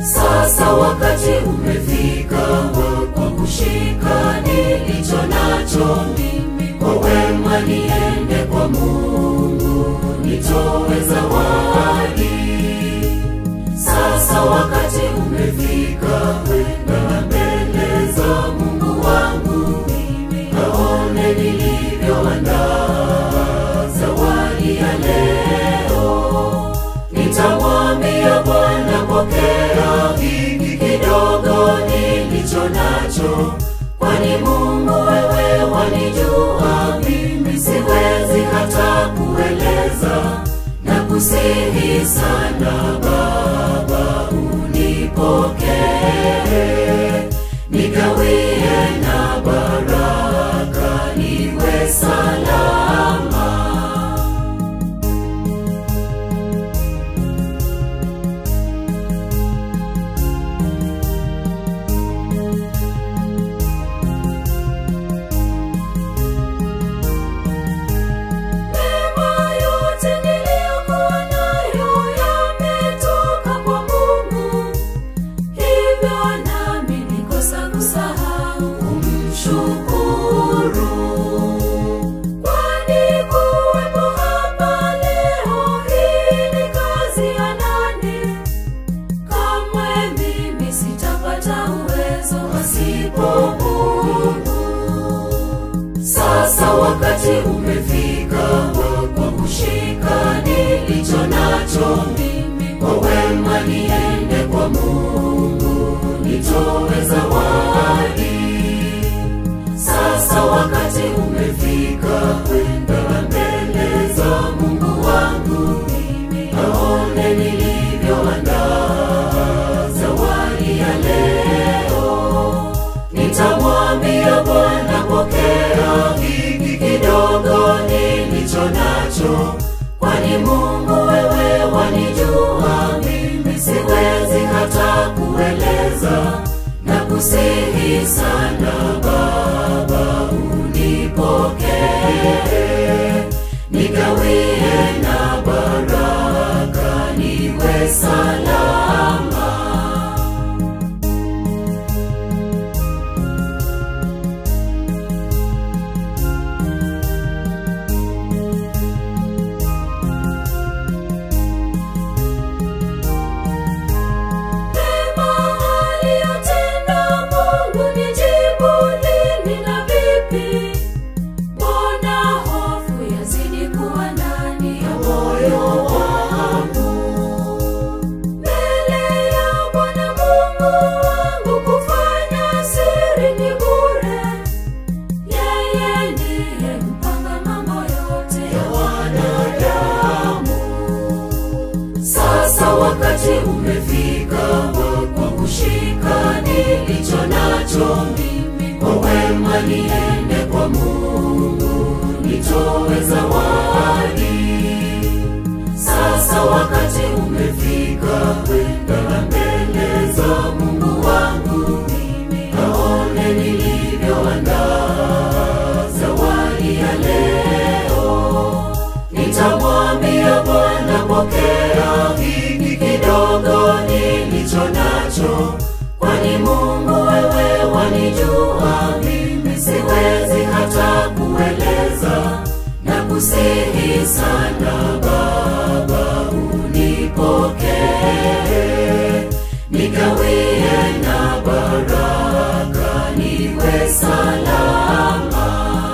Sasa wakati umefika wa kwa kushika nilicho nacho mimi, kwa wema niende kwa Mungu nitoe zawadi. Sasa wakati umefika kwenda mbele za Mungu wangu mimi, aone nilivyoandaa zawadi ya leo. Nitamwambia Bwana, pokea hiki kidogo nilicho nacho, kwani Mungu wewe wanijua, mimi siwezi hata kueleza na kusihi sana Baba, unipokee nigawie na baraka niwe salama. Mema yote niliyokuwa nayo yametoka kwa Mungu, hivyo nami nikosa kusahau kumshukuru. Kwani kuwepo hapa leo hii ni kazi ya nani? Kamwe mimi sitapata uwezo pasipo Mungu. Sasa wakati umefika wa kwa kushika nilicho nacho mimi, kwa wema niende kwa Mungu nitoe zawadi. Sasa wakati umefika kwenda mbele za Mungu wangu mimi, aone nilivyoandaa zawadi ya leo. Nitamwambia Bwana, pokea hiki kidogo nilicho nacho, kwani Mungu wewe wanijua, mimi siwezi hata kueleza na kusihi sana Baba, unipokee nigawie na baraka niwe salama. Mema aliyotenda Mungu ni jibu lini na vipi? Mbona hofu yazidi kuwa ndani ya moyo wangu? Mbele ya Bwana Mungu wangu kufanya siri ni bure. Yeye ndiye mpanga mambo yote ya wanadamu. Sasa wakati umefika wa kwa kushika nilicho nacho mimi, kwa wema niende kwa Mungu nitoe zawadi. Sasa wakati umefika kwenda mbele za Mungu wangu mimi, aone nilivyoandaa zawadi ya leo. Nitamwambia Bwana, pokea hiki kidogo nilicho nacho, kwani Mungu wewe wanijua, mimi siwezi hata kueleza na kusihi sana Baba, unipokee nigawie na baraka niwe salama.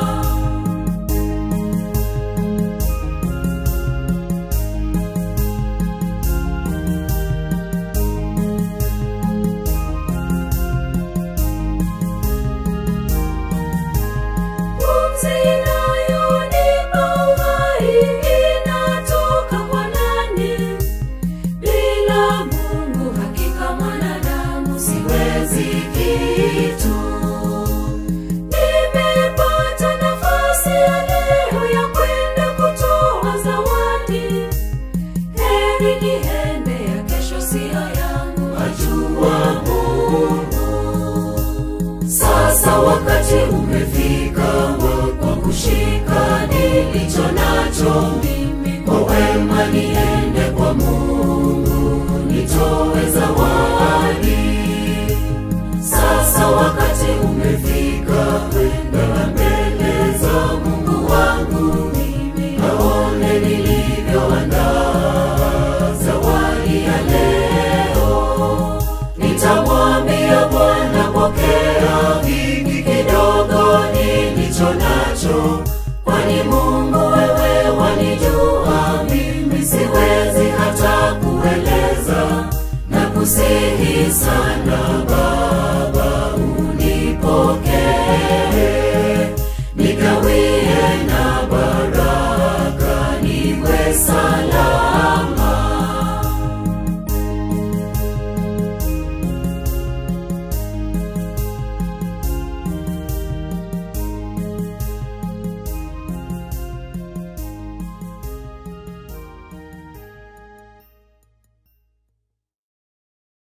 Pumzi inayonipa uhai inatoka kwa nani? Bila Mungu hakika mwanadamu siwezi kitu. Nime leo nitamwambia Bwana, pokea hiki kidogo nilicho nacho, kwani Mungu wewe wanijua, mimi siwezi hata kueleza na kusihi sana